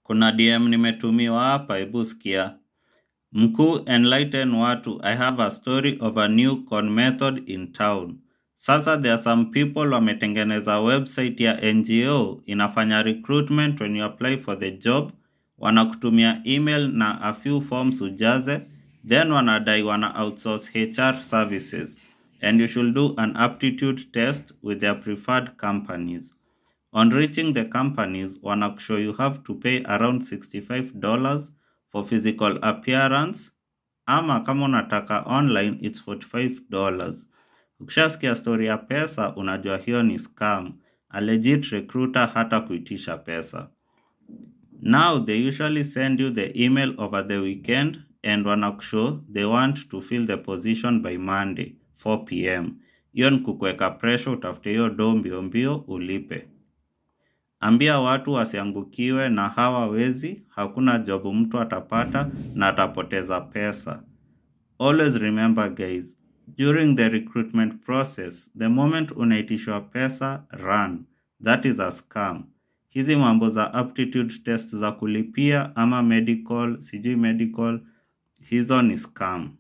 Kuna DM nimetumiwa hapa, hebu sikia. Mkuu enlighten watu, I have a story of a new con method in town. Sasa there are some people wametengeneza website ya NGO inafanya recruitment when you apply for the job, wanakutumia email na a few forms ujaze, then wanadai wana outsource HR services and you should do an aptitude test with their preferred companies. On reaching the companies, wanakushow you have to pay around $65 for physical appearance ama kama unataka online it's $45. Ukishasikia story ya pesa unajua hiyo ni scam. A legit recruiter hata kuitisha pesa. Now they usually send you the email over the weekend and wanakushow they want to fill the position by Monday 4 pm. Hiyo ni kukuweka pressure utafute hiyo do mbio mbio ulipe. Ambia watu wasiangukiwe na hawa wezi, hakuna job mtu atapata na atapoteza pesa. Always remember guys, during the recruitment process, the moment unaitishwa pesa, run. That is a scam. Hizi mambo za aptitude test za kulipia ama medical, sijui medical, hizo ni scam.